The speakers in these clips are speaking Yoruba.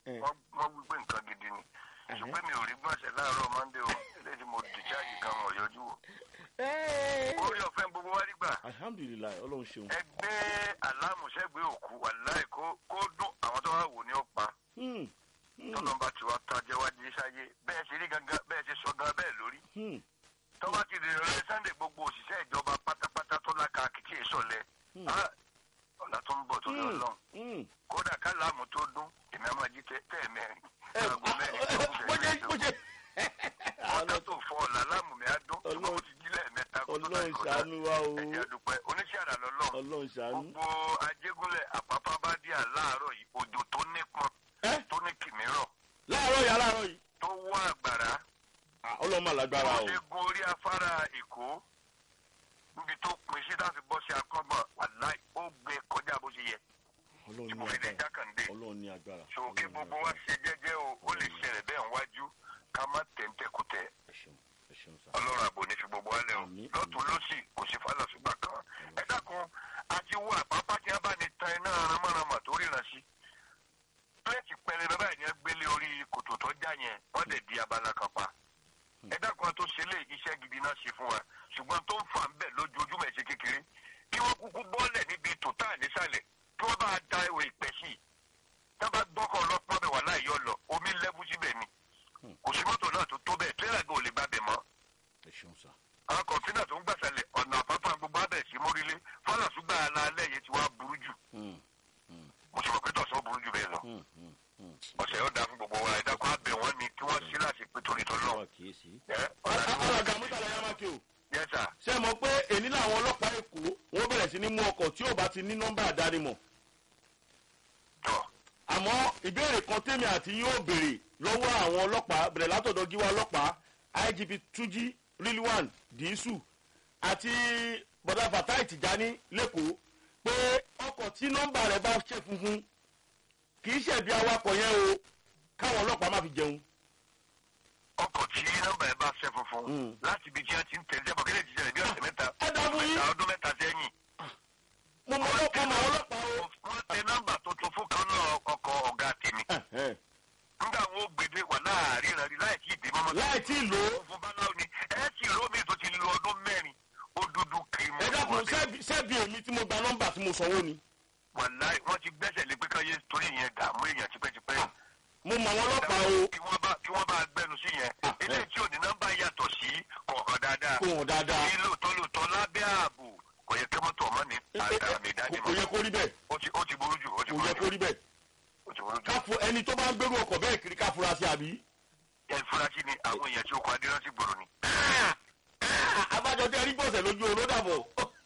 Eh. wọ́n wọ́n wí pé nǹkan gidi ni ṣùgbọ́n mi ò rí gbọ́nsẹ̀ láàárọ̀ mọ́ndé o eléyìí tí mo dìcháàjì kan wọ̀ yọjú o orí ọ̀fẹ́ gbogbo wa rí gbà alhamdulilayi ọlọ́run ṣeun. ẹgbẹ́ alámùsẹ́gbẹ́ òkú wàláì kó kó dún àwọn tó wà wò ní ọ̀pá Hmm, hmm, tọ́lọ́mbà tí wàá tajẹ́ wá di sáyé bẹ́ẹ̀ ṣe rí gangan bẹ́ẹ̀ ṣe sọ gan bẹ́ẹ̀ lórí hmm, tọ́ba ti dèrò rẹ sunday gbogbo òṣìṣẹ́ ìjọba pátápátá tó láka àkìtì ìsọ̀lẹ̀ Hmm. Ah, ọ̀nà tó ń bọ̀ tó lọ hmm, lọ́n hmm. kódà kálámù tó dún èmi àmọ́ jí tẹ́ tẹ́ mẹ́rin ẹ aago mẹ́rin tó ń bó ṣe bẹ̀rẹ̀ bó ṣe. ọ̀nà tó fọ́ ọ̀la láàmú mi á dún Ọlọ́run- ṣùgbọ́n ó ti jí lẹ́ẹ̀mẹ́ta kó tó ọlọ́run dàgbà ṣàánú wa o ẹ̀jẹ̀ àdúpẹ́ oníṣẹ́ àrà lọ́lọ́ ọlọ́run ṣàánú. gbogbo ajégúnlẹ̀ àpápá bá dí àláàárọ̀ yìí òjò tó nípọn ẹ tó ní kìmírọ̀ láàárọ̀ yìí aláàárọ̀ yìí tó wọ́ àgbàrá Ah, ọlọ́run mà lágbára wọ́n o. ṣe gun orí afárá èkó níbi tó pin sí láti bọ́ sí akọ́gbọ̀n wàláì ó gbé kọjá bó ṣe yẹ ọlọ́run tí ní mo fi lè agbára jákàndé ọlọ́run ní agbára. so Ọlọ́run kí ní gbogbo wa agbára. ṣe jẹ́jẹ́ o ó lè ṣẹlẹ̀ bẹ́ẹ̀ ń wájú ká má tẹ̀ǹtẹ̀kùtẹ̀ ẹ ṣeun ẹ ṣeun sá. ọlọ́run àbò ní fi gbogbo wa lẹ̀ o Àmín. lọ́tún lọ́sì kò sí fàlàsùgbà kan ẹ dákun àti wo àpápá tí a bá ní tan iná ramárama tó ríran sí pírẹ́tì pẹlẹbẹ báyìí ni ẹ gbélé orí kòtò tó já yẹn wọ́n dẹ̀ di abala kan pa ẹ dákun tó ṣe lé iṣẹ́ gidi náà ṣe fún wa ṣùgbọ́n tó ń fà ń bẹ̀ lójoojúmọ́ ẹ̀ ṣe kékeré kí wọ́n kúkú bọ́ọ̀lẹ̀ níbi tòtá nísàlẹ̀ kí wọ́n bá da ìwé ìpẹ́ sí i tá bá gbọ́kọ̀ ọlọ́pàá bẹ̀ wà láì yọ lọ omi lẹ́bù síbẹ̀ ni kò sí mọ́tò náà tó tó bẹ́ẹ̀ tírélà gan ò lè gbà bẹ̀ mọ́ ẹ ṣeun sá. àwọn kọ̀ǹtínà tó ń gbàsálẹ̀ ọ̀nà àpápá gbogbo abẹ̀ sí mórílé fọlọ́sùgbà alẹ́ yẹn ti wá burú jù Hmm, mo sì mọ̀ pé tọ̀sán burú jù bẹ́ẹ̀ lọ hmm, hmm, hmm. ọ̀sẹ̀ yóò dáa fún gbogbo wa ẹ̀dá kan abẹ̀ wọ́n ni kí wọ́n sí láti pé torí tó lọ. wá kíyèsí. ẹ ọ̀nà tí àwọn wọ́n ọ̀gá mọ́tàlá yá máa kí o. yẹ sà ṣé ẹ mọ̀ pé èní làwọn ọlọ́pàá èkó wọ́n bẹ̀rẹ̀ sí ní mú ọkọ̀ tí ò bá ti ní nọ́mbà àdánimọ̀. tọ̀ àmọ́ ìbéèrè kan tèmi àti yín ó béèrè lọ́wọ́ àwọn ọlọ́pàá bẹ̀rẹ̀ látọ̀dọ̀ gíwá ọlọ́pàá igp túnjí rilwan dísù àti bọ̀dá fatai tìjání lẹ́kọ̀ọ́ pé ọkọ̀ tí nọ́mbà rẹ̀ bá ṣe funfun kì í ṣẹ̀bi awakọ̀ yẹn o káwọn ọlọ́pàá má fi jẹun. ọkọ̀ tí nọ́mbà ẹ̀ bá ṣẹ́ Mm. funfun láti ibi tí wọ́n ti ń tẹ̀lé ẹ̀bọ̀ kílẹ̀ jíjẹ́ bí ọ̀sẹ̀ mẹ́ta ẹ dá fún yín. mẹ́ta ọdún mẹ́ta sẹ́yìn mo mọ ọlọ́pàá mọ ọlọ́pàá o. wọ́n tẹ nọ́mbà tuntun fún kan náà ọkọ̀ ọ̀gá tèmi Ẹ̀hẹ́n. nígbà wọn ó gbèdé wà láàárín ìrìnàjò láì tí ì dé mọ́mọ́ láì tí ì lò ó fún báláwo ni ẹ sì rómi tó ti lo ọdún mẹ́rin ó dúdú kirimu ẹ dákun sẹ́bi- sẹ́bi èmi tí mo gba nọ́mbà tí mo sanwó ni. wàláì wọ́n ti gbẹ́sẹ̀ lé pé káyé torí yẹn dààmú èèyàn tipẹ́tipẹ́ mo mọ àwọn ọlọ́pàá o kí wọ́n bá kí wọ́n bá gbẹnu sí yẹn Ah, ilé eh. tí ò ní nọ́mbà yàtọ̀ sí kọ̀ọ̀kan dáadáa kó wọn dáadáa. ní lóòótọ́ lóòótọ́ lábẹ́ ààbò kò yẹ kí mọ́tò ọmọ ní àmì kò ìdánimọ̀ yẹ kó rí bẹ́ẹ̀ ó ti ó ti burú jù ó ti kò burú yẹ kó jù rí bẹ́ẹ̀. ó ti burú jù ká fún ẹni tó bá ń gbérú ọkọ̀ bẹ́ẹ̀ kiri ká fura sí àbí. ẹ furasí ni àwọn èèyàn tí ó kọ adérànsì gbòòrò ni. abájọ tẹ rí bọ̀sẹ̀ lójú oró dàbọ̀.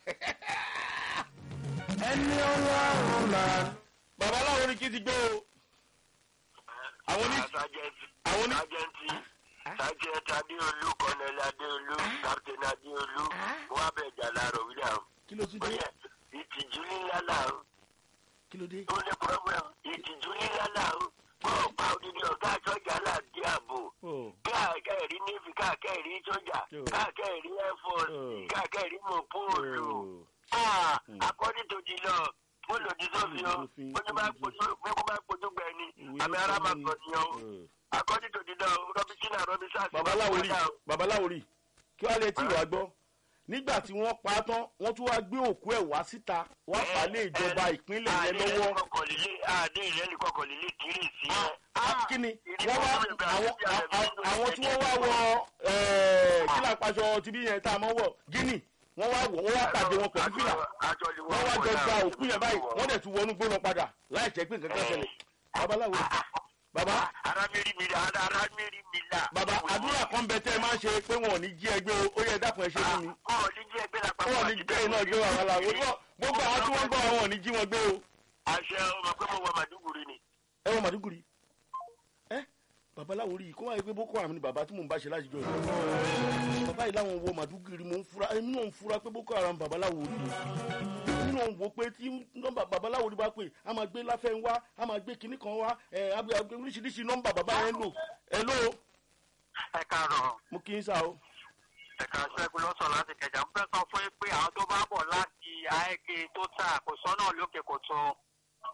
ẹni ọlọ́run là. babaláwo ni kí ti gbé o. àwọn ní àwọn ní. sájẹ́ntì sájẹ́ntì adéolú kọ́nẹ́lì adéolú kápítẹ́nì adéolú wọ́n á bẹ̀ jà láàrọ̀ william. kí ló tún dé bóyá ìtìjú ńlá làwọn kí ló dé. ó ní problem ìtìjú ńlá làwọn bọ́ọ̀ pa odidi ọ̀gá sọ́jà láti ààbò Oh, káàkiri nífi káàkiri sọ́jà Yo. káàkiri air force Oh. káàkiri mọ̀póòlù. oh. Ah, Mm. according to the law mo lòdì sófin o Òfin, bójú bá òfin. pojú bójú bá pojú gbẹ ni Ìwé àmì ló ara sọ máa ní- gbọ nìyẹn o Oh. according to the law robinson robinson. babaláwo rí babaláwo rí kí wàá lè tí wàá gbọ́ nígbà tí wọ́n pa á tán wọ́n tún wáá gbé òkú ẹ̀ wá síta wọ́n fà á lé ìjọba ìpínlẹ̀ yẹn lọ́wọ́. àdé ìrẹ́lì kọkọ̀ lílé kiri sí ẹ. Ah, kí ni wọ́n wá àwọn àwọn- àwọn tí wọ́n wá wọ ẹ̀ẹ́, kí là ń paṣọ tibí yẹn tá a mọ̀ wọ̀ gíní wọ́n wá wọ̀ wọ́n wá pàdé wọn pẹ̀lú fìlà wọ́n wá jọ gba òkú yẹn báyìí wọ́n dẹ̀ tún wọnú gbóná padà láì jẹ́ pé nǹkan kan ṣẹlẹ̀ babaláwo baba arábìnrin mi la arábìnrin mi la. baba àdúrà kan bẹ tẹ́ ẹ máa ń ṣe pé wọn ò ní jí ẹgbẹ́ o ó yẹ dákun ẹ ṣe fún mi ọ̀ ní jí ẹgbẹ́ la wọn ò ní gbé iná gbé wàhálà la gbogbo àwọn tí wọ́n gbọ́ àwọn ò ní jí wọn gbé o àṣẹ ọmọ pé mo wọ màdúgùrì ni. ẹ wọ màdúgùrì ẹ babaláwo rí i kó wáyé pé boko haram ni bàbá tí mò ń bá ṣe láti jọ yìí bàbá yìí láwọn wo màdúgùrì mò ń fura èmi náà ń fura pé boko haram babaláwo rí i èmi náà ń wo pé tí nọ́mbà babaláwo rí bá pè á máa gbé láfẹ́ ń wá á máa gbé kinní kan wá ẹ á gbé oríṣiríṣi nọ́mbà bàbá yẹn ń lò ẹ ló ẹ káàárọ̀ mo kí n sá o ẹ̀ka ṣẹ́gun ló sọ láti kẹjà ń fẹ́ sọ fún yín pé àwọn tó bá bọ̀ láti àẹ́kẹ́ tó tà kò sọ́nà lókè kò tó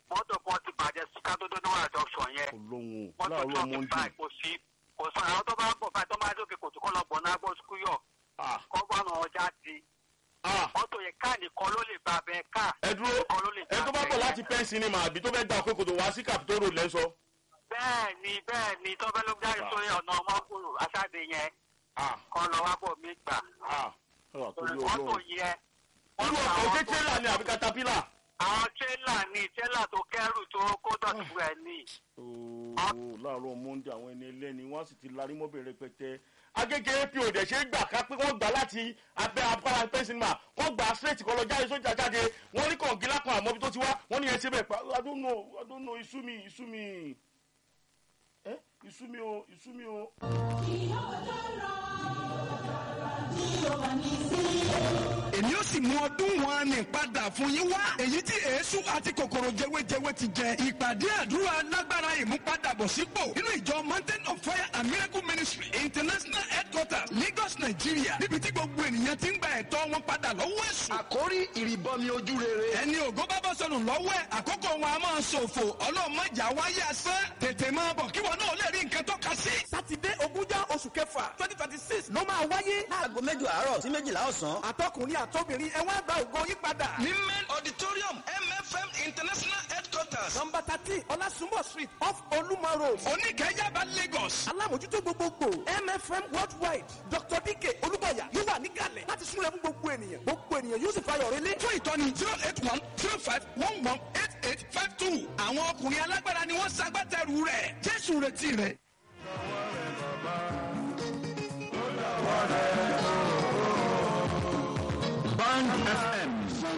mọ́tò kan ti bàjẹ́ sí kátó-dó níwọ̀n àjọṣọ yẹn ọlọ́run mọ́tò láàárọ̀ twenty monday five kò sí kò sọ àwọn tó bá ń bọ̀ báyìí tó máa dókè kò tó kọ́ lọ gbọ̀n náà gbọ́ skúyọ̀ ah kọ́ gbọ́n àwọn jáde ah mọ́tò yẹn káà nìkan ló lè gba abẹ́ káà ẹ dúró nìkan ló lè ẹ tó bá bọ̀ abẹ́ láti yẹn. pen cinema àbí tó fẹ́ gba òkè kòtò wá sí capitol road lẹ́sọ. bẹ́ẹ̀ ni bẹ́ẹ̀ ni tọ́fẹ́ ló jáde Ah. sórí ọ̀nà ọmọkùnrin aṣáde yẹn ah kọ́ lọ wá bọ̀ mí gbà ah ọ̀rọ̀ àtòlí mọ́tò ọlọ́run. yẹn irú mọ́tò ọkọ̀ àwọn ṣé tó- tírélà ni àbí katapila. àwọn tírélà ni tírélà tó kẹ́rù tó kó dọ̀tí fún ẹ ní. ooo láàárọ̀ monday àwọn ẹni ẹlẹ́ni wọ́n sì ti larí mọ́bìnrin rẹpẹtẹ. agége apo dẹ̀ ṣe é gbà ká pé wọ́n gbà láti abẹ́ abúlé pen cinema wọ́n gbà straight kọ́ lọ jáde sójà jáde wọ́n ní kọ̀ǹgílá kan àmọ́ bí tó ti wá wọ́n ní yẹn ṣe bẹ́ẹ̀ pa i don't know i don't know isu mi isu mi ẹ isu mi o isu mi o. èmi ó sì mú ọdún wọn ní padà fún yín wá èyí tí èésù àti kòkòrò jẹwéjẹwé ti jẹ ìpàdé àdúrà lágbára ìmúpadàbọ̀sípò nínú ìjọ mountain of fire and miracle ministry international headquarters lagos nigeria níbi tí gbogbo ènìyàn ti ń gba ẹ̀tọ́ wọn padà lọ́wọ́ èṣù. àkórí ìrìbọmi ojú rere. ẹni ògo bá bọ́ sọnù lọ́wọ́ ẹ̀ àkókò wọn a máa ṣòfò ọlọ́mọjà wáyé asán tètè máa bọ̀ kí wọn náà lè rí nǹkan tọ́ka sí. sátidé ogúnjọ́ oṣù kẹfà twenty twenty six ló máa wáyé láago mẹ́jọ àárọ̀ sí méjìlá ọ̀sán. àtọkùnrin àtọbìnrin ẹ wá gba ògo yín padà. ní main auditorium mfm international headquarters nọmba thirteen ọlásùnbọ̀ street off olúmọ road. oníkẹ́yàbá lagos. alámòjútó gbogbogbò mfm worldwide dr dk olúbàyà yóò wà nígàlẹ̀ láti súnlẹ̀ fún gbogbo ènìyàn gbogbo ènìyàn yóò sì fayọ̀ relé. fún ìtọ́ni zero eight one zero five one one eight eight five two àwọn ọkùnrin alágbára ni wọ́n ṣagbátẹrù rẹ̀ jésù retí rẹ̀. band fm.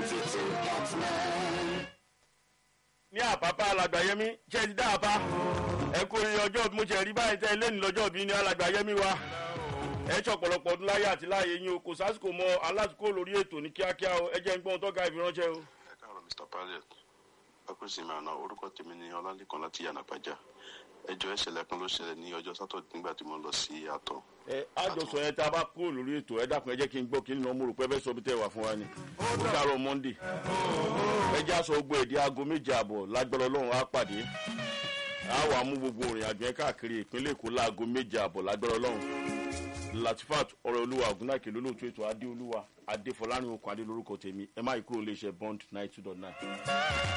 ní àpápá alàgbàyẹmí ṣe ti dá àpá ẹ kó iye ọjọ́ bí mo ṣe rí báyìí tẹ́ lẹ́nu lọ́jọ́ bí ní alàgbàyẹmí wa ẹ ṣe ọ̀pọ̀lọpọ̀ ọdún láyé àti láàyè yín o kò sásìkò mọ alásìkò lórí ètò ní kíákíá o ẹ jẹ́ ń gbọ́n tọ́ka ìfiránṣẹ́ o. ẹ káàárọ̀ mr pilot akúnsinmi àná orúkọ tèmi ni ọlálẹ́kan láti yànnàpájà ẹjọ́ ìṣẹ̀lẹ̀ kan ló ṣẹlẹ̀ ní ọjọ́ sátọ̀dé nígbà tí mo lọ sí àtọ̀ ẹ àjọsọ yẹn tá a bá kúrò lórí ètò ẹ dákun ẹ jẹ́ kí n gbọ́ kí n nà mo rò pé ẹ fẹ́ sọ bí tẹ́ wà fún wa ni ó dàrọ̀ monday ẹ jẹ́ aṣọ ogbó èdè aago méje àbọ̀ lágbára ọlọ́run á pàdé á wà mú gbogbo òrìn àjò yẹn káàkiri ìpínlẹ̀ èkó láago méje àbọ̀ lágbára ọlọ́run latifat ọ̀rọ̀ olúwa ògúnnáìkè lólóòtú ètò adé olúwa adéfọlárìn okùn adé lórúkọ tèmi ẹ má ì kúrò léṣe bond ninety two dot nine.